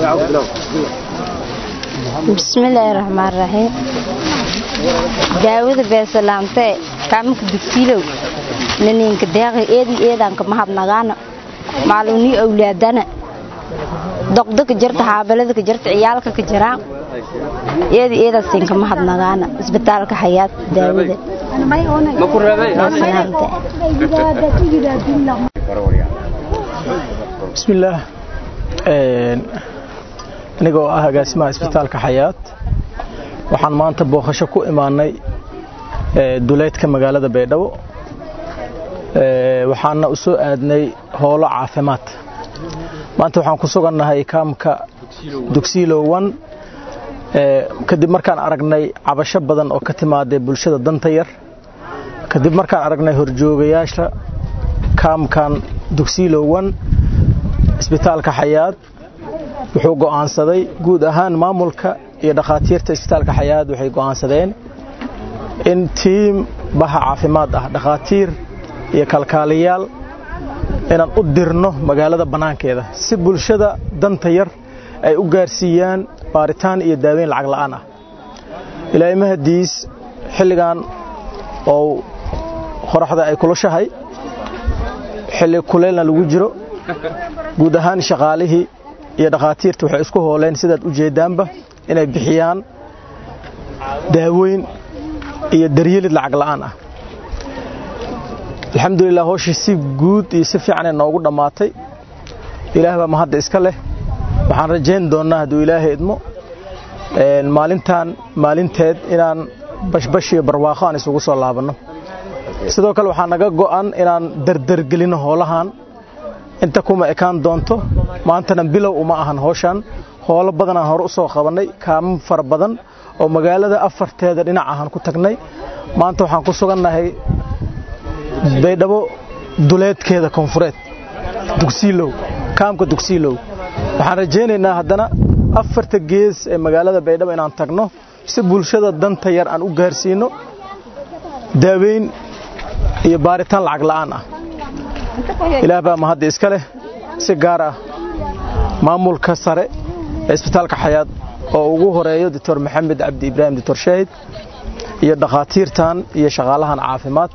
bismillaahi raxmaan raxiim daawada beesalaamtee kaaminka dugsiilow naniinka deeqi eedi eedanka mahadnagaana maalugnii awlaadana doqdaka jirta xaabaladaka jirta ciyaalka ka jiraan eedi eedaasinka mahadnagaana isbitaalka xayaat daawada bismillaah anigoo ah agaasimaha isbitaalka xayaat waxaan maanta booqasho ku imaanay duleedka magaalada baydhabo waxaana u soo aadnay hoolo caafimaad maanta waxaan ku sugannahay kaamka dugsiilowan kadib markaan aragnay cabasho badan oo ka timaaday bulshada danta yar kadib markaan aragnay horjoogayaasha kaamkan dugsiilowan isbitaalka xayaad wuxuu go'aansaday guud ahaan maamulka iyo dhakhaatiirta isbitaalka xayaad waxay go'aansadeen in tiim baha caafimaad ah dhakhaatiir iyo kalkaaliyaal inaan u dirno magaalada bannaankeeda si bulshada danta yar ay u gaarsiiyaan baaritaan iyo daaweyn lacag la'aan ah ilaahay mahadiis xilligan oo qoraxda ay kulushahay xilli kuleelna lagu jiro guud ahaan shaqaalihii iyo dhakhaatiirta waxay isku hooleen sidaad u jeedaanba inay bixiyaan daaweyn iyo daryeelid lacag la'aan ah alxamdulilah howshii si guud iyo si fiicanay noogu dhammaatay ilaah baa mahadda iska leh waxaan rajayn doonnaa hadduu ilaahay idmo maalintan maalinteed inaan bashbash iyo barwaaqo aan isugu soo laabanno sidoo kale waxaa naga go'an inaan dardargelinno hoolahan inta kuma ekaan doonto maantana bilow uma ahan howshan hoolo badanaan hore u soo qabannay kaamo fara badan oo magaalada afarteeda dhinac ahaan ku tagnay maanta waxaan ku sugannahay baydhabo duleedkeeda koonfureed dugsiilow kaamka dugsiilow waxaan rajaynaynaa haddana afarta gees ee magaalada baydhabo inaan tagno si bulshada danta yar aan u gaarsiino daaweyn iyo baaritaan lacag la'aan ah ilaah baa mahadda iska leh si gaar ah maamulka sare ee isbitaalka xayaad oo ugu horeeyo doctor maxamed cabdi ibraahim doctor shaahid iyo dhakhaatiirtan iyo shaqaalahan caafimaad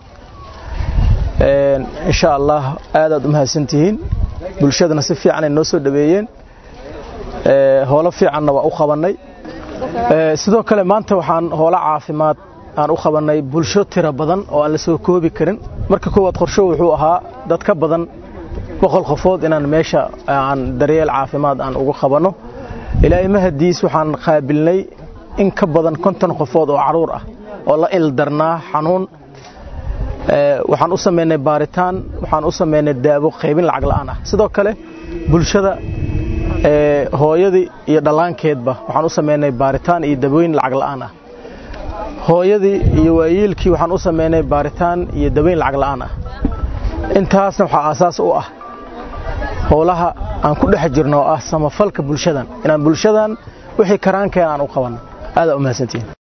insha allah aadaad u mahadsantihiin bulshadana si fiicanay noo soo dhaweeyeen hoolo fiicanna waa u qabannay sidoo kale maanta waxaan hoolo caafimaad aan u qabannay bulsho tiro badan oo aan la soo koobi karin marka koowaad qorsho wuxuu ahaa dad ka badan boqol qofood inaan meesha aan daryeel caafimaad aan ugu qabanno ilaahay mahadiis waxaan qaabilnay in ka badan konton qofood oo caruur ah oo la ildarnaa xanuun waxaan u samaynay baaritaan waxaan u samaynay daawo qaybin lacag la'aan ah sidoo kale bulshada hooyadii iyo dhallaankeedba waxaan u samaynay baaritaan iyo daweyn lacag la'aan ah hooyadii iyo waayeelkii waxaan u samaynay baaritaan iyo daweyn lacag la'aan ah intaasna waxaa aasaas u ah howlaha aan ku dhex jirno oo ah samafalka bulshadan inaan bulshadan wixii karaankeen aan u qabanno aadaa u mahadsantihin